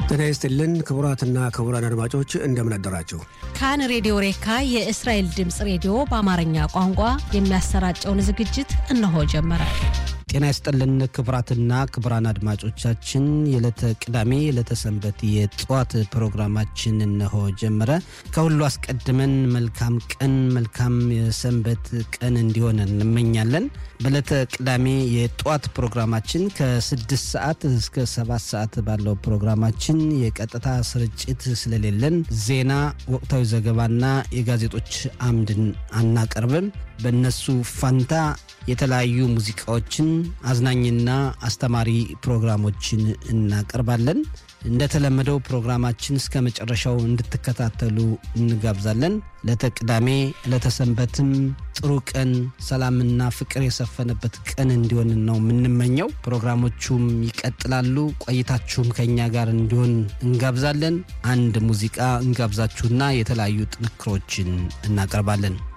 ጤና ይስጥልን ክቡራትና ክቡራን አድማጮች እንደምን አደራችሁ። ካን ሬዲዮ ሬካ የእስራኤል ድምፅ ሬዲዮ በአማርኛ ቋንቋ የሚያሰራጨውን ዝግጅት እነሆ ጀመረ። ጤና ይስጥልን ክቡራትና ክቡራን አድማጮቻችን የዕለተ ቅዳሜ የዕለተ ሰንበት የጠዋት ፕሮግራማችን እነሆ ጀመረ። ከሁሉ አስቀድመን መልካም ቀን መልካም የሰንበት ቀን እንዲሆን እንመኛለን። በዕለተ ቅዳሜ የጠዋት ፕሮግራማችን ከስድስት ሰዓት እስከ ሰባት ሰዓት ባለው ፕሮግራማችን የቀጥታ ስርጭት ስለሌለን ዜና፣ ወቅታዊ ዘገባና የጋዜጦች አምድን አናቀርብም። በእነሱ ፋንታ የተለያዩ ሙዚቃዎችን አዝናኝና አስተማሪ ፕሮግራሞችን እናቀርባለን። እንደተለመደው ፕሮግራማችን እስከ መጨረሻው እንድትከታተሉ እንጋብዛለን። ለተቅዳሜ ለተሰንበትም ጥሩ ቀን፣ ሰላምና ፍቅር የሰፈነበት ቀን እንዲሆን ነው የምንመኘው። ፕሮግራሞቹም ይቀጥላሉ። ቆይታችሁም ከእኛ ጋር እንዲሆን እንጋብዛለን። አንድ ሙዚቃ እንጋብዛችሁና የተለያዩ ጥንክሮችን እናቀርባለን።